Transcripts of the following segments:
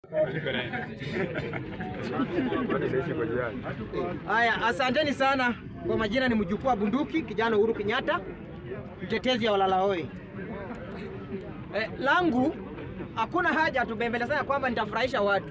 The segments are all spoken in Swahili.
Haya, asanteni sana. Kwa majina ni mjukuu wa bunduki kijana Uhuru Kenyatta, mtetezi ya walalahoi. Eh, langu hakuna haja tubembelezana kwamba nitafurahisha watu,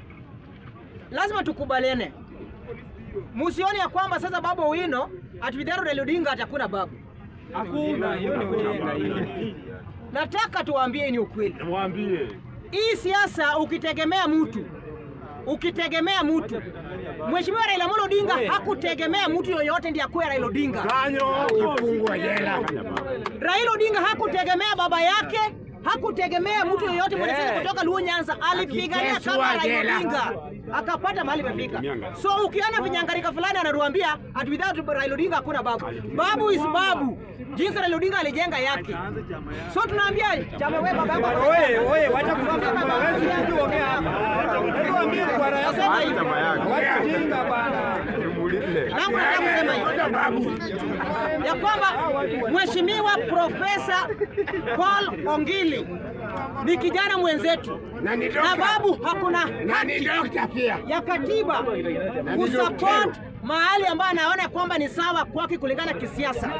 lazima tukubaliane. Musioni ya kwamba sasa Babu Owino ati Vidaro Raila Odinga atakuna babu. Hakuna, hiyo ni kujenga hiyo. Nataka tuwaambie ni ukweli. Mwambie. Hii siasa ukitegemea mtu ukitegemea mtu, Mheshimiwa Raila Amolo Odinga hakutegemea mtu yoyote ndiye akuwe Raila Odinga. Kanyo. Kifungwa jela. Raila Odinga hakutegemea baba yake, hakutegemea mtu yoyote mwenye Eh. kutoka Luo Nyanza, alipigania Akiteswa kama Raila jela. Odinga akapata mahali pefika. So ukiona vinyangarika fulani anatuambia ati without Raila Odinga hakuna babu. Babu is babu, jinsi Raila Odinga alijenga yake. So tunaambia chama wewe baba yako Wewe, wewe, wacha kusema baba. Wewe si kuongea hapa. Hebu ambie kwa raia. Nasema hivi. Wacha jinga bana. Langu nataka kusema hivi ya kwamba Mheshimiwa Profesa Paul Ongili ni kijana mwenzetu Na ni na dokta. babu hakuna Na ni dokta pia. ya katiba ni kusupport daktari. mahali ambayo anaona kwamba ni sawa kwake kulingana kisiasa.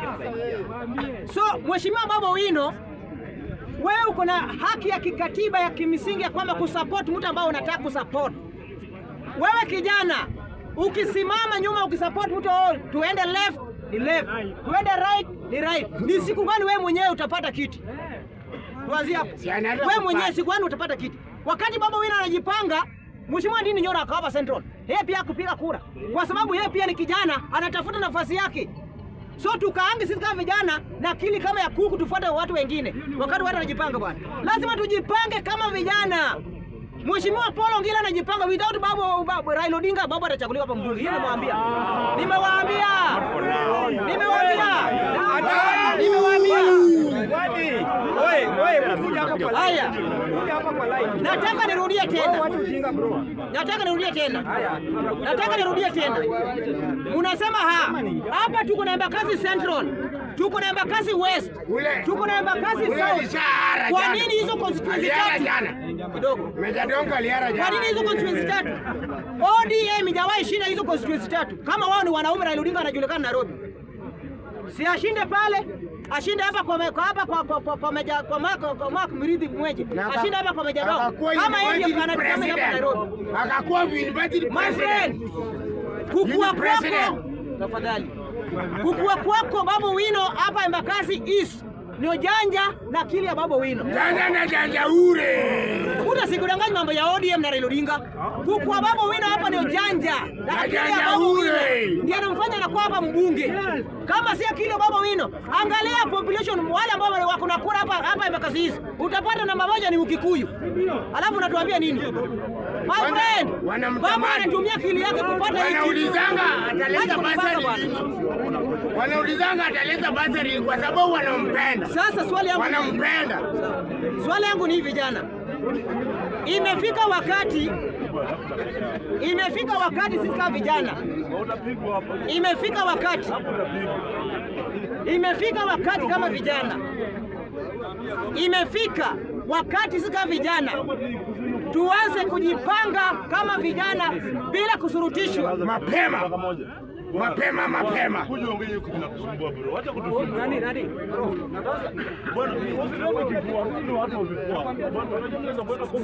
So Mheshimiwa Babu Owino, wewe uko na haki ya kikatiba ya kimsingi ya kwamba kusupport mtu ambao unataka kusupport. Wewe kijana ukisimama nyuma ukisupport mtu oh, tuende left ni left, tuende right ni right, ni siku gani wewe mwenyewe utapata kiti? Tuanzie hapo. Si anaweza Wewe mwenyewe kupata. siku gani utapata kiti? Wakati Baba Wina anajipanga, Mheshimiwa Ndini Nyoro akawapa Central, yeye pia kupiga kura, kwa sababu yeye pia ni kijana, anatafuta nafasi yake. So tukaange sisi kama vijana na akili kama ya kuku, tufuate watu wengine wakati watu wanajipanga. Bwana, lazima tujipange kama vijana. Mheshimiwa Paul Ongila anajipanga without babu, babu Raila Odinga, babu atachaguliwa hapa mbunge. Hiyo nimewaambia, nimewaambia, nimewaambia, nimewaambia. Kwani, wewe, wewe, kuja hapa kwa Haya. line. Kuja hapa kwa line. Nataka nirudie Wewe tena. wacha ujinga bro. Nataka nirudie tena. Haya. Nataka nirudie tena. Munasema ha, hapa tuko na Embakasi Central, tuko na Embakasi West, Ule. tuko na Embakasi Ule South. alishahara Kwa jana. nini hizo constituency Aliara tatu? jana. Kidogo. Meja Dongo aliara jana. Kwa nini hizo constituency tatu? ODM ijawahi shinda hizo constituency tatu. Kama wao ni wanaume, Raila Odinga anajulikana Nairobi. Si ashinde pale, ashinde hapa kwa me- kwa hapa kwa kwa kwa, kwa meja kwa Mark kwa Mark Mridhi Mweje. Na aka- Ashinde hapa kwa meja Dong. akakuwa Kama yeye ndiye university anajulikana hapa president. Nairobi. Akakuwa university My president. friend, kukua Yule president. kwako tafadhali, kukua kwako Babu Wino hapa Embakasi East ni ujanja na akili ya Babu Wino. Janja na janja ure. Kuna sikudanganya mambo ya ODM na Raila Odinga. Kukua Babu Wino hapa ni ujanja na akili ya Ujanja Babu Wino ule. ndiye anamfanya anakuwa hapa mbunge. Kama si akili ya Babu Wino, angalia population wale ambao wako na kura hapa hapa Embakasi East, utapata namba moja ni Ukikuyu, alafu unatuambia nini? My Wana- friend, wanamtamani. Babu anatumia akili yake kupata hii kitu. Wanaulizanga ataleta Wacha kunipanga basari bwana. lini? Wanaulizanga ataleta basari kwa sababu wanampenda. Sasa swali yangu Wanampenda. swali yangu ni hivi vijana, imefika wakati imefika wakati sisi kama vijana, imefika wakati imefika wakati kama vijana, imefika wakati sisi kama vijana tuanze kujipanga kama vijana bila kusurutishwa. Mapema. Mapema mapema. Kuja ongea hiyo kitu inakusumbua bro. Acha kutusumbua. Nani, nani? Bwana, usiombe kifua, rudi watu wa vifua. Bwana, unajua mnaweza kwenda kwa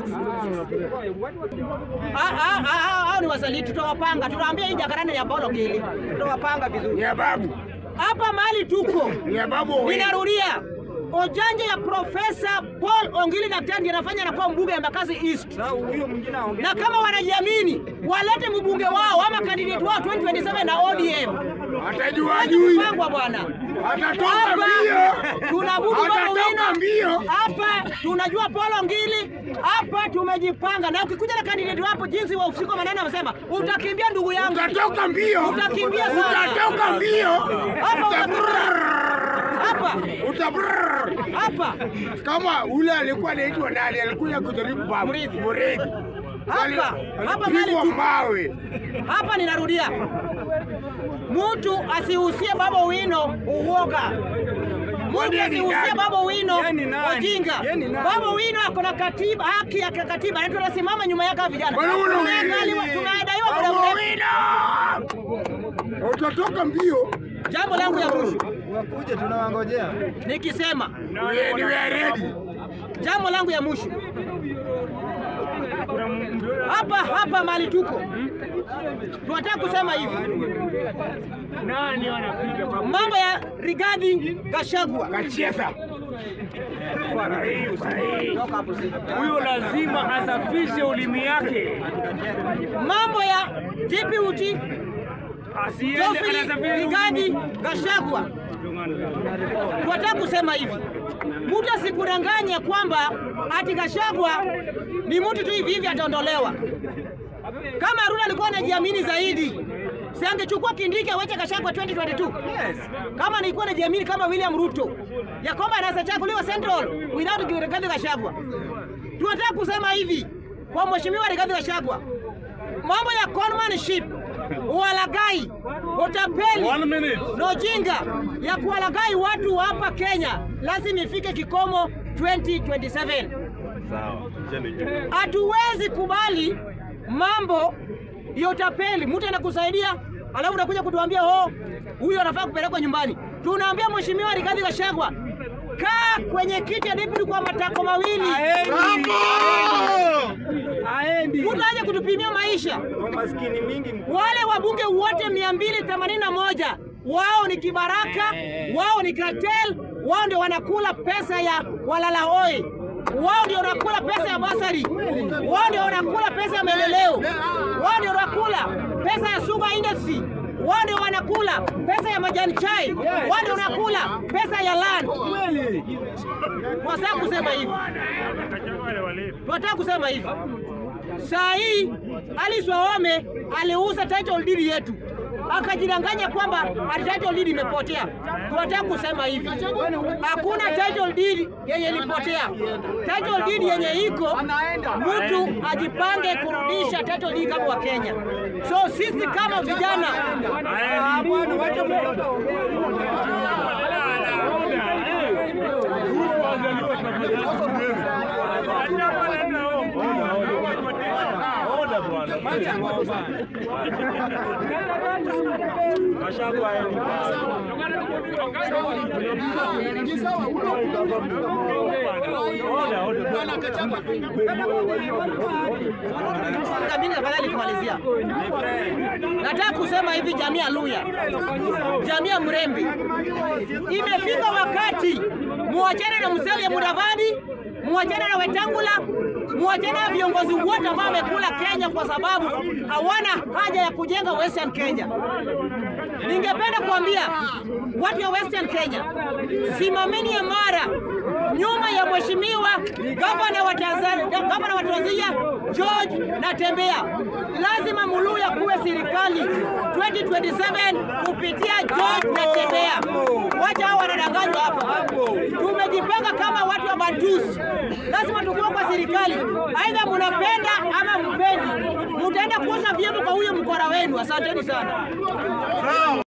Ah, ah, ah, ah, hao ni wasaliti, tutawapanga, tutawaambia hii jakaranda ya Paulo Gili, tutawapanga vizuri. Ni ya babu. Hapa mahali tuko, Ni ya babu Owino. ninarudia, ojanja ya Profesa Paul Ongili Daktari ndiye anafanya anakuwa mbunge ya Embakasi East, Na huyo mwingine aongea. na kama wanajiamini walete mbunge wao ama kandidate wao 2027 na ODM. Atajua Waje ajui. kupangwa bwana. Atatoka Hapa mbio. tunabudu Babu Atatoka mbio. Wino, hapa tunajua Paulo Ngili, hapa tumejipanga, na ukikuja na kandidate wapo jinsi wa usiku manane amesema utakimbia ndugu yangu, Utatoka mbio. Utakimbia sana. Utatoka mbio. Hapa Uta- hapa Uta hapa kama ule alikuwa anaitwa nani, alikuja kujaribu babu Murithi. Murithi. Hapa, Ali- hapa alipigwa mahali tu- mawe. hapa, ninarudia, mtu asihusie Babu Wino uoga. Modi ni asihusie nani? Baba Wino Yeye ni nani? wajinga. Yeye ni nani? Baba Wino ako na katiba, haki ya katiba, na tunasimama nyuma yake hawa vijana. Bwana Wino Tumeangaliwa- wili. Tumedaiwa muda Bwana mrefu. Wino. Utatoka mbio. Jambo langu ya mwisho Wakuje tunawangojea. nikisema, We- we are ready. jambo langu ya mwisho hapa hapa mali tuko, tunataka kusema hivi, mambo ya Rigathi Gachagua Kacheza. Huyo lazima asafishe ulimi yake, mambo ya DPUT asiende Geoffrey anasafiri Rigathi Gachagua, tunataka kusema hivi, mtu asikudanganye kwamba ati Gachagua ni mtu tu hivi hivi ataondolewa. Kama Aruna alikuwa anajiamini zaidi, si angechukua Kindiki awache Gachagua 2022? Yes. Kama nilikuwa najiamini kama William Ruto ya kwamba anaweza chaguliwa Central without Rigathi Gachagua. Tunataka kusema hivi kwa mheshimiwa Rigathi Gachagua, mambo ya conmanship, ualagai, utapeli One minute. na ujinga ya kuwalagai watu hapa Kenya lazima ifike kikomo 2027. Sawa. Cheni. Hatuwezi kubali mambo ya utapeli. Mtu anakusaidia alafu unakuja kutuambia oh, huyo anafaa kupelekwa nyumbani. Tunaambia mheshimiwa Rigathi Gachagua, kaa kwenye kiti ya deputy kwa matako mawili, Aendi. mtu aje kutupimia maisha. Kwa maskini mingi mkubwa. Wale wabunge wote 281 wao ni kibaraka, wao ni cartel, wao ndio wanakula pesa ya walala oi, wao ndio wanakula pesa ya basari, wao ndio wanakula pesa ya maendeleo, wao ndio wanakula pesa ya sugar industry, wao ndio wanakula pesa ya majani chai, wao ndio wanakula pesa ya land. Kweli. Tunataka kusema hivi, tunataka kusema hivi. Saa hii Alice Wahome aliuza title deed yetu akajidanganya kwamba ati title deed imepotea. Tunataka kusema hivi, hakuna title deed yenye ilipotea. Title deed yenye iko, mtu ajipange kurudisha title deed kama wa Kenya. So sisi kama vijana Ah, bwana wacha mtoto. Oda bwana. Gachagua aende. Oda, oda. Kabini tafadhali kumalizia. Nataka kusema hivi, jamii ya Luya, jamii ya Mrembe, imefika wakati muachane na Musalia Mudavadi, muachane na Wetangula, muachane na viongozi wote ambao wamekula Kenya kwa sababu hawana haja ya kujenga Western Kenya. Ningependa kuambia watu wa Western Kenya, simameni imara nyuma ya mheshimiwa gavana wa Tanzania, gavana wa Tanzania George Natembea. Lazima Muluya kuwe serikali 2027 kupitia George Natembea. Wacha hao wanadanganywa hapa. Tumejipanga kama watu wa Bantus, lazima tukuwe kwa serikali, aidha munapenda ama mpendi, mutaenda kuosha vyombo kwa huyo mkora wenu. Asanteni sana.